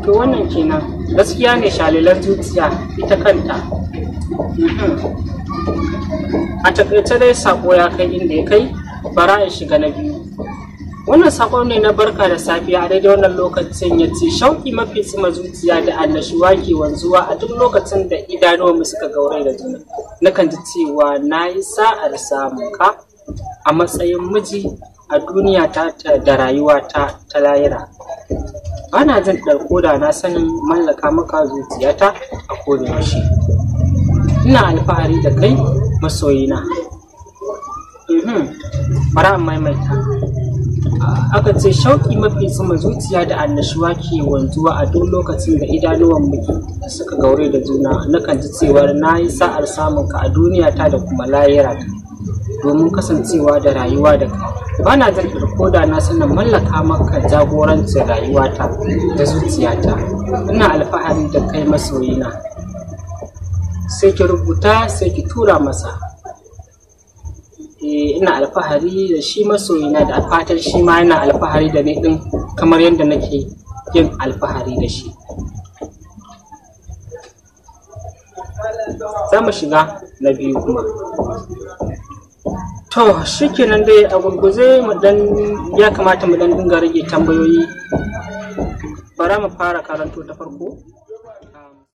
to wannan kenan gaskiya ne shalilar zuciya ita kanta Mhm. a takaice dai sako ya kai inda ya kai bara in shiga na biyu wannan sakon ne na barka da safiya a daidai wannan lokacin ya ce shauki mafi tsima zuciya da annashuwa ke wanzuwa a duk lokacin da idanuwanmu suka gaurai da juna nakan ji cewa na yi sa'ar samun ka a matsayin miji a duniya ta ta- da rayuwa ta ta layira bana jin ɗarko da na sanin mallaka maka zuciyata a kodayaushe ina alfahari da kai masoyina Mhm. bara in maimaita aka ce shauƙi mafi sama zuciya da annashuwa ke wanzuwa a duk lokacin da idanuwan muke suka gaure da juna nakan ji cewar na yi sa'ar samun ka a duniya ta da kuma layira ta domin kasancewa da rayuwa da kai ba na jin ko da na sanin mallaka maka jagorancin rayuwata da zuciyata ina alfahari da kai masoyina sai ki rubuta sai ki tura masa Eh, ina alfahari da shi masoyina da fatan shi ma yana alfahari da ni din kamar yadda nake yin alfahari da shi za mu shiga na biyu kuma to shikenan dai a gurguze mu dan ya kamata mu dan dinga rage tambayoyi bara mu fara karanto ta farko